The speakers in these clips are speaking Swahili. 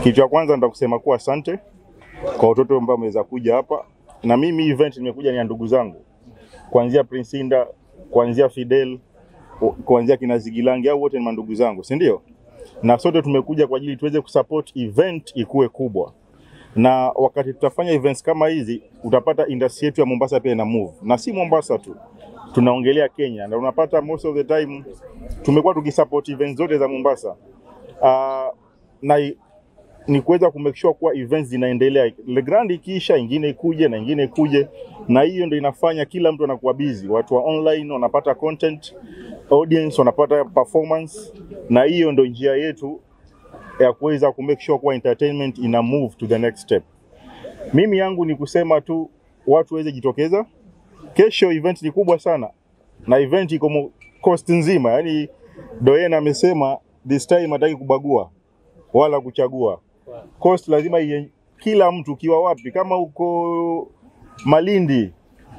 Kitu cha kwanza nataka kusema kuwa asante kwa watoto ambao wameweza kuja hapa, na mimi event nimekuja ni ya ndugu zangu, kuanzia Prince Inda, kuanzia Fidel, kuanzia kina Zigilangi, au wote ni mandugu zangu, si ndio? Na sote tumekuja kwa ajili tuweze kusupport event ikuwe kubwa, na wakati tutafanya events kama hizi, utapata industry yetu ya Mombasa pia ina move, na si Mombasa tu, tunaongelea Kenya, na unapata most of the time tumekuwa tukisupport events zote za Mombasa uh, na i- ni kuweza kumake sure kuwa events zinaendelea. Le Grand ikiisha, ingine ikuje na ingine ikuje, na hiyo ndio inafanya kila mtu anakuwa busy. Watu wa online wanapata content, audience wanapata performance, na hiyo ndio njia yetu ya kuweza kumake sure kuwa entertainment ina move to the next step. Mimi yangu ni kusema tu watu waweze jitokeza. Kesho event ni kubwa sana, na event iko mo- coast nzima, yani Doyen amesema this time hataki kubagua wala kuchagua cost lazima iye, kila mtu ukiwa wapi, kama uko Malindi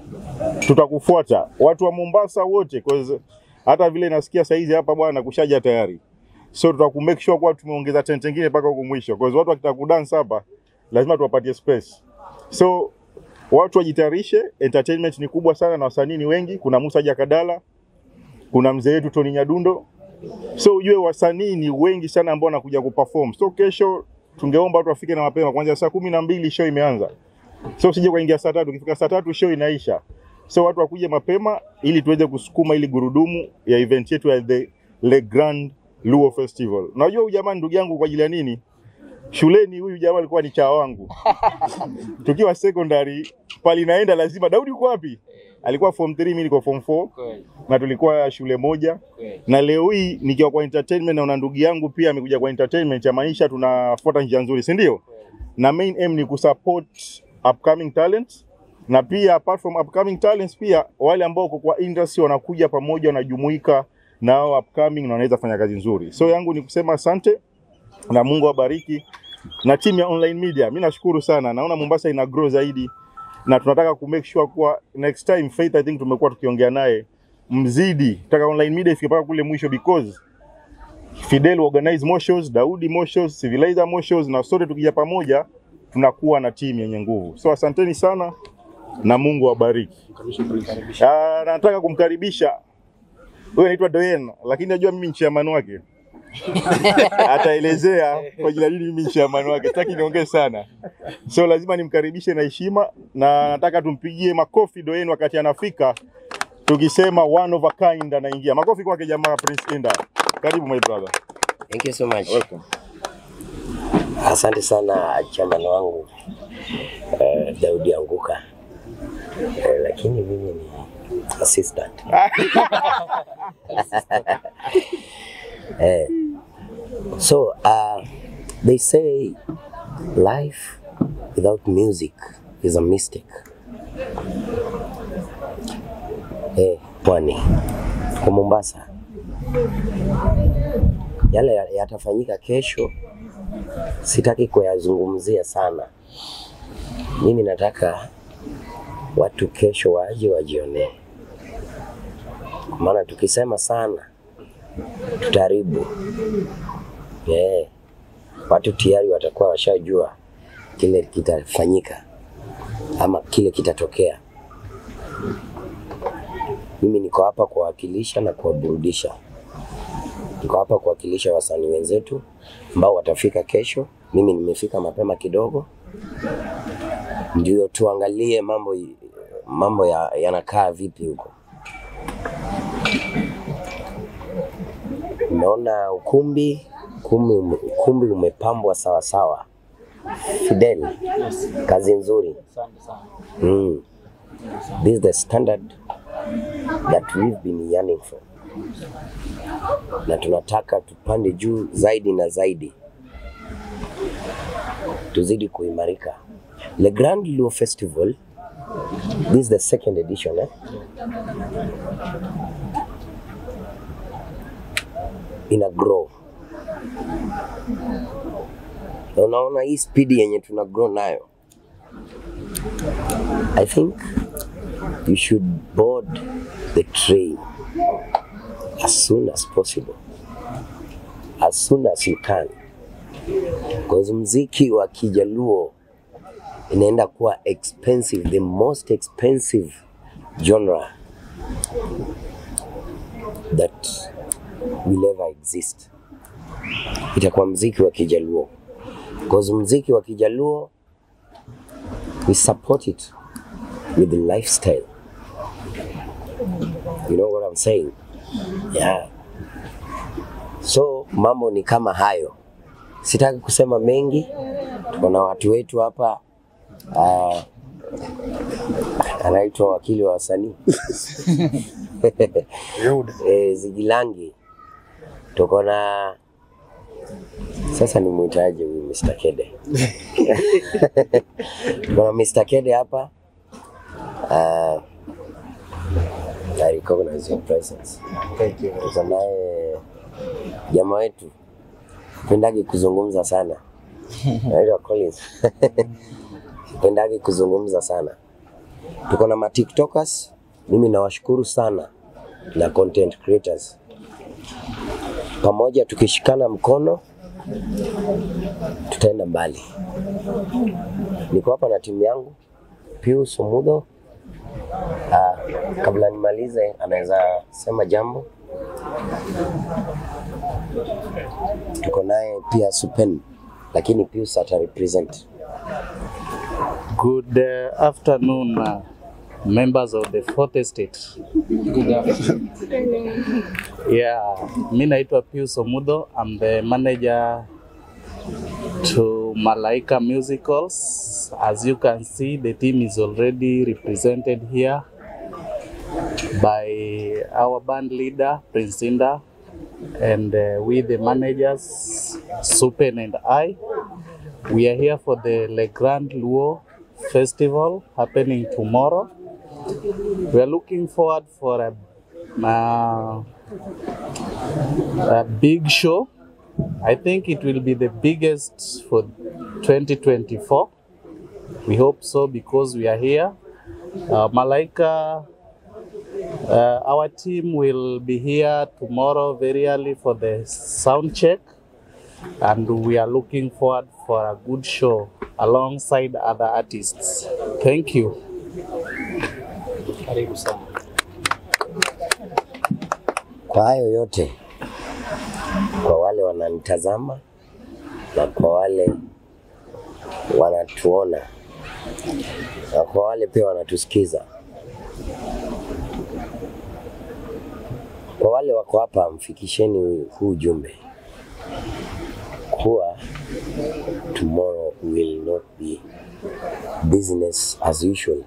tutakufuata, watu wa Mombasa wote, cause hata vile nasikia saizi hapa bwana kushaja tayari, so tutaku make sure kwa tumeongeza tent nyingine mpaka huko mwisho, cause watu wakitaka kudance hapa lazima tuwapatie space, so watu wajitayarishe. Entertainment ni kubwa sana na wasanii ni wengi. Kuna Musa Jakadala, kuna mzee wetu Tony Nyadundo, so ujue wasanii ni wengi sana ambao wanakuja kuperform. So kesho tungeomba watu wafike na mapema, kuanzia saa kumi na mbili show imeanza, so usije kuingia saa tatu. Ukifika saa tatu show inaisha, so watu wakuje mapema ili tuweze kusukuma ili gurudumu ya event yetu ya the Le Grand Luo Festival. Unajua huyu jamaa ni ndugu yangu kwa ajili ya nini? Shuleni huyu jamaa alikuwa ni chaa wangu tukiwa secondary pali naenda lazima, Daudi uko wapi? Alikuwa form 3 mimi niko form 4 Kweli, na tulikuwa shule moja kweli. na leo hii nikiwa kwa entertainment na una ndugu yangu pia amekuja kwa entertainment, yamaanisha tunafuata njia nzuri, si ndio? Na main aim ni kusupport upcoming talents na pia apart from upcoming talents, pia wale ambao wako kwa industry wanakuja pamoja, wanajumuika na hao upcoming na wanaweza fanya kazi nzuri. So yangu ni kusema asante na Mungu awabariki na timu ya online media. Mimi nashukuru sana, naona Mombasa ina grow zaidi na tunataka ku make sure kuwa next time Faith, I think tumekuwa tukiongea naye mzidi, tutaka online media ifike mpaka kule mwisho because Fidel organize more shows, Daudi more shows, Civilizer more shows, na sote tukija pamoja tunakuwa na timu yenye nguvu. So asanteni sana na Mungu awabariki. Ah, nataka kumkaribisha huyu anaitwa Doyen, lakini najua mimi ni chairman wake ataelezea kwa jina lini mimi ni chairman wake, sitaki niongee sana, so lazima nimkaribishe na heshima, na nataka tumpigie makofi Doyen wakati anafika, tukisema one of a kind anaingia. Makofi kwake jamaa Prince Inda. Karibu my brother. Thank you so much. Welcome. Asante sana chairman wangu eh, Daudi Anguka eh, lakini mimi ni assistant eh, so uh, they say life without music is a mistake. Eh, pwani kwa Mombasa yale ya- yatafanyika kesho sitaki kuyazungumzia sana. Mimi nataka watu kesho waje wajionee, kwa maana tukisema sana tutaharibu. Yeah. Watu tayari watakuwa washajua kile kitafanyika ama kile kitatokea. Mimi niko hapa kuwakilisha na kuwaburudisha. Niko hapa kuwakilisha wasanii wenzetu ambao watafika kesho. Mimi nimefika mapema kidogo, ndio tuangalie mambo mambo ya- yanakaa vipi huko. Nimeona ukumbi ukumbi, ukumbi umepambwa sawa sawa. Fidel, kazi nzuri. Asante sana. Mm. This is the standard that we've been yearning for, na tunataka tupande juu zaidi na zaidi, tuzidi kuimarika. Le Grand Luo Festival, this is the second edition eh? ina grow na unaona hii spidi yenye tuna grow nayo I think you should board the train as soon as possible, as soon as you can. Cause mziki wa Kijaluo inaenda kuwa expensive, the most expensive genre that will ever exist. Itakuwa mziki wa Kijaluo. Cause mziki wa Kijaluo we support it with the lifestyle. You know what I'm saying? Yeah. So mambo ni kama hayo. Sitaki kusema mengi. Tuko na watu wetu hapa uh, anaitwa wakili wa wasanii e, Zigilangi. Tuko na sasa ni mwitaje huyu Mr. Kede? Tuko na Mr. Kede hapa uh, I recognize your presence. Thank you. Tuko naye jamaa wetu pendagi kuzungumza sana naitwa Collins pendagi kuzungumza sana. Tuko na ma TikTokers, mimi nawashukuru sana na content creators, pamoja tukishikana mkono tutaenda mbali. Niko hapa na timu yangu Pius Omudho. Ah, kabla nimalize, anaweza sema jambo. Tuko naye pia Supen, lakini Pius ata represent. Good uh, afternoon, uh, members of the Fourth Estate. Yeah, mi naitwa Pius Omudo. I'm the manager to Malaika Musicals. As you can see, the team is already represented here by our band leader, Prince Inda, and uh, we, the managers, Supen and I. We are here for the Le Grand Luo Festival happening tomorrow. We are looking forward for a, uh, a big show. I think it will be the biggest for 2024. We hope so because we are here. Uh, Malaika, uh, our team will be here tomorrow very early for the sound check and we are looking forward for a good show alongside other artists. Thank you. Karibu sana. Kwa hayo yote, kwa wale wananitazama na kwa wale wanatuona na kwa wale pia wanatusikiza, kwa wale wako hapa, mfikisheni huu- huu ujumbe kuwa tomorrow will not be business as usual.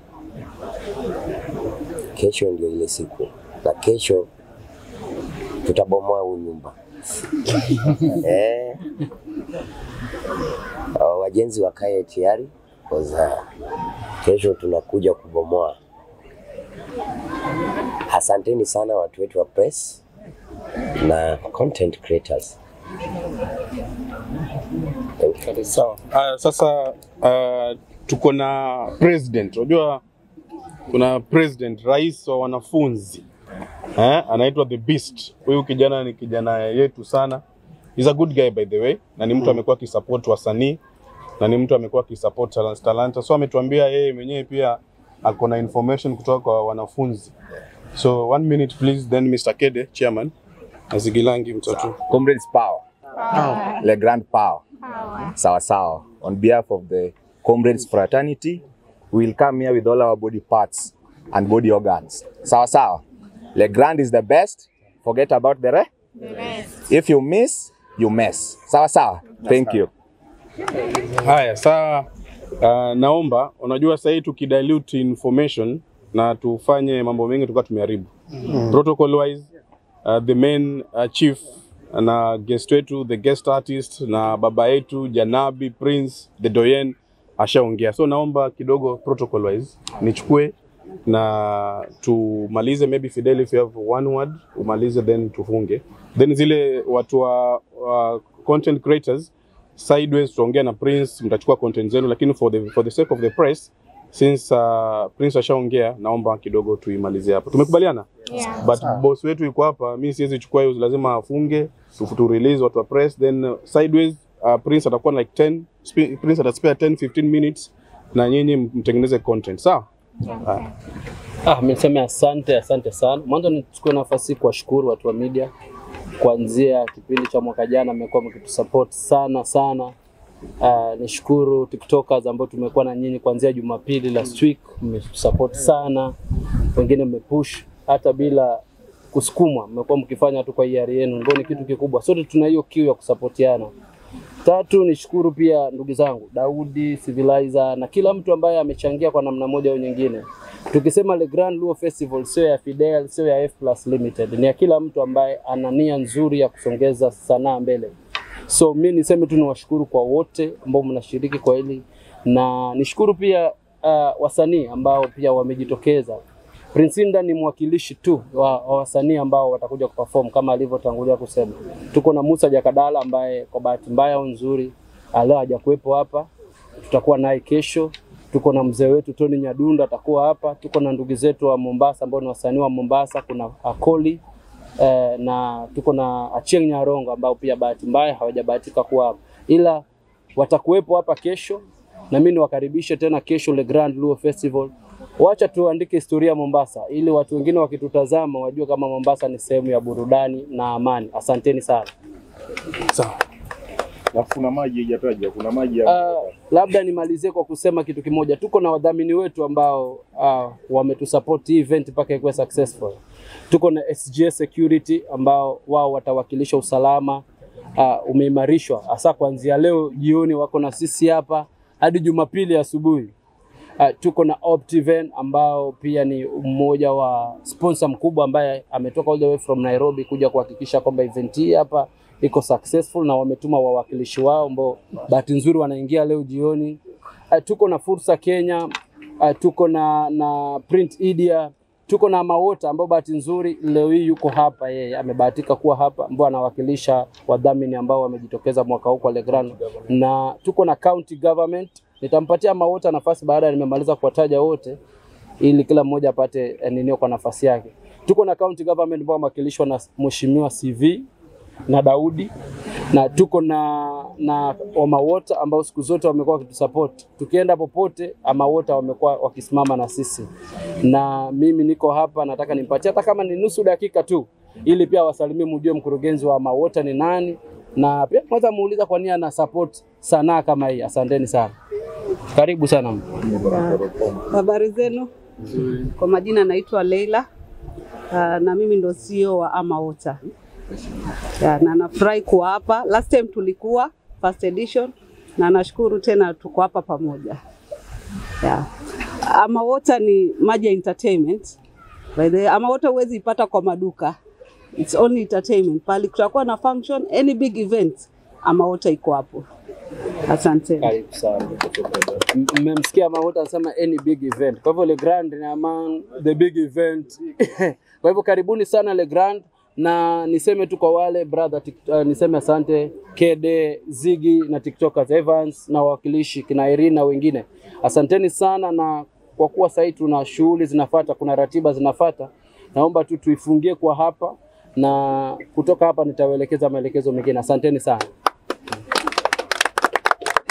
Kesho ndio ile siku, na kesho tutabomoa huu nyumba eh. Hao Wajenzi wakae tayari kwa kesho tunakuja kubomoa. Asanteni sana watu wetu wa press na content creators. Thank you. Sawa. Uh, sasa uh, tuko na president. Unajua kuna president, rais wa wanafunzi eh, anaitwa the beast. Huyu kijana ni kijana yetu sana. He's a good guy by the way, na ni mtu amekuwa akisupport wasanii na ni mtu amekuwa akisupport talanta talanta. So ametuambia yeye mwenyewe pia ako na information kutoka kwa wanafunzi. So one minute please, then Mr. Kede, chairman, na Zigilangi mtatu. Comrades Power. Le Grand Power. Sawa sawa. On behalf of the Comrades Fraternity, we will come here with all our body parts and body organs. Sawa sawa. Le Grand is the best. Forget about the rest. If you miss, you mess. Sawa sawa. Thank you. Haya, saa uh, naomba unajua sasa hii tukidilute information na tufanye mambo mengi tukawa tumeharibu mm. protocol wise uh, the main uh, chief na guest wetu the guest artist na baba yetu Janabi Prince the Doyen ashaongea, so naomba kidogo protocol wise nichukue na tumalize, maybe Fidel if you have one word umalize, then tufunge, then zile watu wa, wa content creators sideways tutaongea na Prince, mtachukua content zenu, lakini for the, for the sake of the press since uh, Prince ashaongea, naomba kidogo tuimalizie hapa. Tumekubaliana? Yeah. But boss wetu yuko hapa, mi siwezi chukua hiyo, lazima afunge tu, tu release watu wa press, then uh, sideways uh, Prince atakuwa na like 10 sp- Prince ataspare 10 15 minutes na nyinyi mtengeneze content sawa. Ah, mi niseme asante, asante sana. Mwanzo nichukue nafasi hii kuwashukuru watu wa media, kuanzia kipindi cha mwaka jana mmekuwa mkitusupport sana sana. Uh, nishukuru tiktokers ambao tumekuwa na nyinyi kuanzia Jumapili last week, mmetusupport sana, wengine mmepush hata bila kusukumwa, mmekuwa mkifanya tu kwa hiari yenu, ndio ni kitu kikubwa. Sote tuna hiyo kiu ya kusapotiana. Tatu, nishukuru pia ndugu zangu Daudi, Civilizer na kila mtu ambaye amechangia kwa namna moja au nyingine. Tukisema Le Grand Luo Festival sio ya Fidel, sio ya F Plus Limited, ni ya kila mtu ambaye ana nia nzuri ya kusongeza sanaa mbele. So mi niseme tu niwashukuru kwa wote ambao mnashiriki kwa hili, na nishukuru pia uh, wasanii ambao pia wamejitokeza. Prince Indah ni mwakilishi tu wa, wa wasanii ambao watakuja kuperform kama alivyotangulia kusema. Tuko na Musa Jakadala ambaye kwa bahati mbaya au nzuri ah, leo hajakuwepo hapa, tutakuwa naye kesho. Tuko na mzee wetu Tony Nyadunda atakuwa hapa. Tuko na ndugu zetu wa Mombasa ambao ni wasanii wa Mombasa, kuna Akoli eh, na tuko na Achieng Nyarongo ambao pia bahati mbaya hawajabahatika kuwa hapa, ila watakuwepo hapa kesho, na mimi niwakaribishe tena kesho Le Grand Luo Festival. Wacha tuandike historia ya Mombasa ili watu wengine wakitutazama wajue kama Mombasa ni sehemu ya burudani na amani. Asanteni sana. Sawa. Alafu kuna maji haijataja, kuna maji ya Uh, labda nimalizie kwa kusema kitu kimoja. Tuko na wadhamini wetu ambao uh, wametusupport hii event mpaka ikuwe successful. Tuko na SGS Security ambao wao watawakilisha usalama uh, umeimarishwa hasa kuanzia leo jioni, wako na sisi hapa hadi Jumapili asubuhi. Uh, tuko na Optiven ambao pia ni mmoja wa sponsor mkubwa ambaye ametoka all the way from Nairobi kuja kuhakikisha kwamba event hii hapa iko successful na wametuma wawakilishi wao ambao bahati nzuri wanaingia leo jioni. Uh, tuko na Fursa Kenya, uh, tuko na na Print Media, tuko na Mawota ambao bahati nzuri leo hii yuko hapa, yeye amebahatika kuwa hapa, ambao anawakilisha wadhamini ambao wamejitokeza mwaka huu kwa Le Grand, na tuko na county government. Nitampatia Mawota nafasi baada ya nimemaliza kuwataja wote ili kila mmoja apate eh, ninio kwa nafasi yake. Tuko na county government ambao wamewakilishwa na Mheshimiwa CV na Daudi na tuko na na Omawota ambao siku zote wamekuwa wakitusupport. Tukienda popote Amawota wamekuwa wakisimama na sisi, na mimi niko hapa, nataka nimpatie hata kama ni nusu dakika tu, ili pia wasalimie, mjue mkurugenzi wa Amawota ni nani, na pia mweza muuliza kwa nini ana support sanaa kama hii. Asanteni sana, karibu sana. Habari zenu? Kwa majina naitwa Leila uh, na mimi ndo CEO wa Amawota yeah, na nafurahi kuwa hapa. Last time tulikuwa first edition na nashukuru tena tuko hapa pamoja yeah. Amawota ni maji ya entertainment. By the way, Amawota huwezi ipata kwa maduka, it's only entertainment. Pali kutakuwa na function, any big event, Amawota iko hapo. Asante. Karibu sana. M- Mmemsikia Mawota anasema any big event. Kwa hivyo Le Grand ni among the big event. Kwa hivyo karibuni sana Le Grand na niseme tu kwa wale brother tik, uh, niseme asante Kede, Zigi na TikTokers Evans na wawakilishi kina Irene na wengine. Asanteni sana na kwa kuwa sasa tuna shughuli zinafata, kuna ratiba zinafata, naomba tu tuifungie kwa hapa na kutoka hapa nitawaelekeza maelekezo mengine. Asanteni sana.